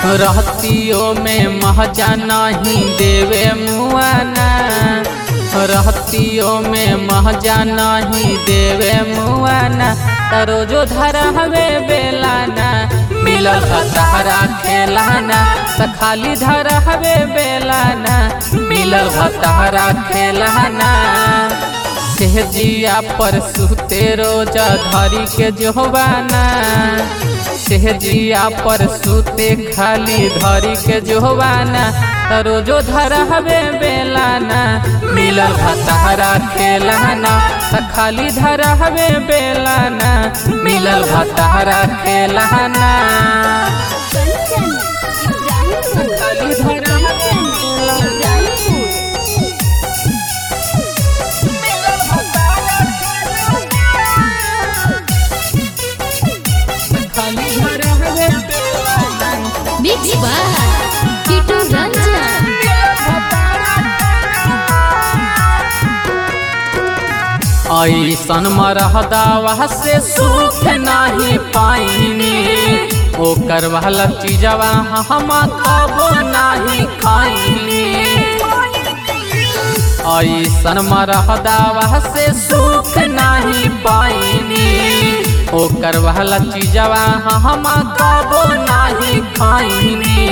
रहतियों में महजा नहीं देवे मुआना रहतियों में महजा नहीं देवे मुआना त रोजो धरा हवे बेलाना मिलल भतारा खेलाना त खाली धरा हवे बेलाना मिलल भतारा खेलाना सेहजिया पर सुते रोज धरी के जोबाना सेहजिया पर सुते खाली धरी के जोबाना त रोजो धरा हवे बेलाना मिलल भतारा खेलाना त खाली धरा हवे बेलाना मिलल भतारा खेलाना कंचन इब्राहिमपुर खाली धरा हवे बेलाना खाली धरा हवे बेलाना बिग बार किटू रंजन ऐसन मरहदावा से सुख नाही पाइनी ओकर वाला चीजवा हम खाबो नाही खाइनी ऐसन मरहदावा से सुख नाही पाइनी ओकर वाला चीजवा हम खाबो नाही खाइनी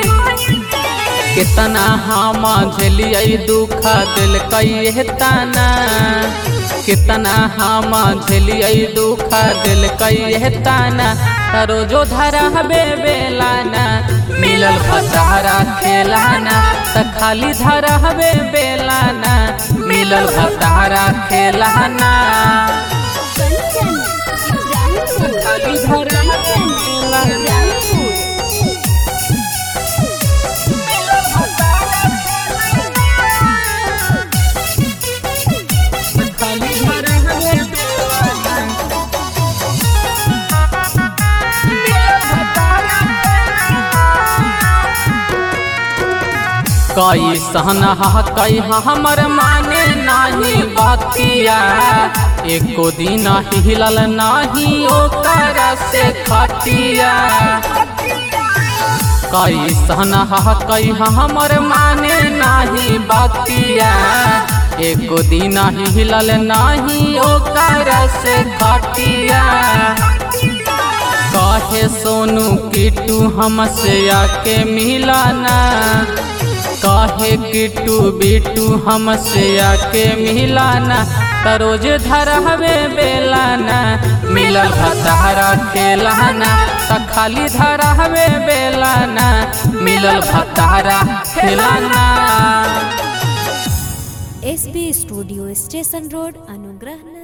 कितना हम झेलिए दुख दिल कई ताना कितना हम झेलिए दुख दिल कई ताना त रोजो धरा हबे बेलाना मिलल भतारा खेलाना त खाली धरा हबे बेलाना मिलल भतारा खेलाना कंचन इब्राहिमपुर खाली धरा हबे बेलाना खाली धरा हबे बेलाना कई सहना कई हमर माने नाही बतिया एको दिन हिलल नाही ओकर से खटिया कई सहना कई हमर माने नाही बतिया एको दिन हिलल नाही ओकर से खटिया कहे सोनू किटू हमसे आके मिलाना कहे किटू बिटू हमसे आके मिलाना त रोज धरहवे बेलाना मिलल भतारा खेलाना त खाली धरहवे बेलाना मिलल भतारा खेलाना एसबी स्टूडियो स्टेशन रोड अनुग्रह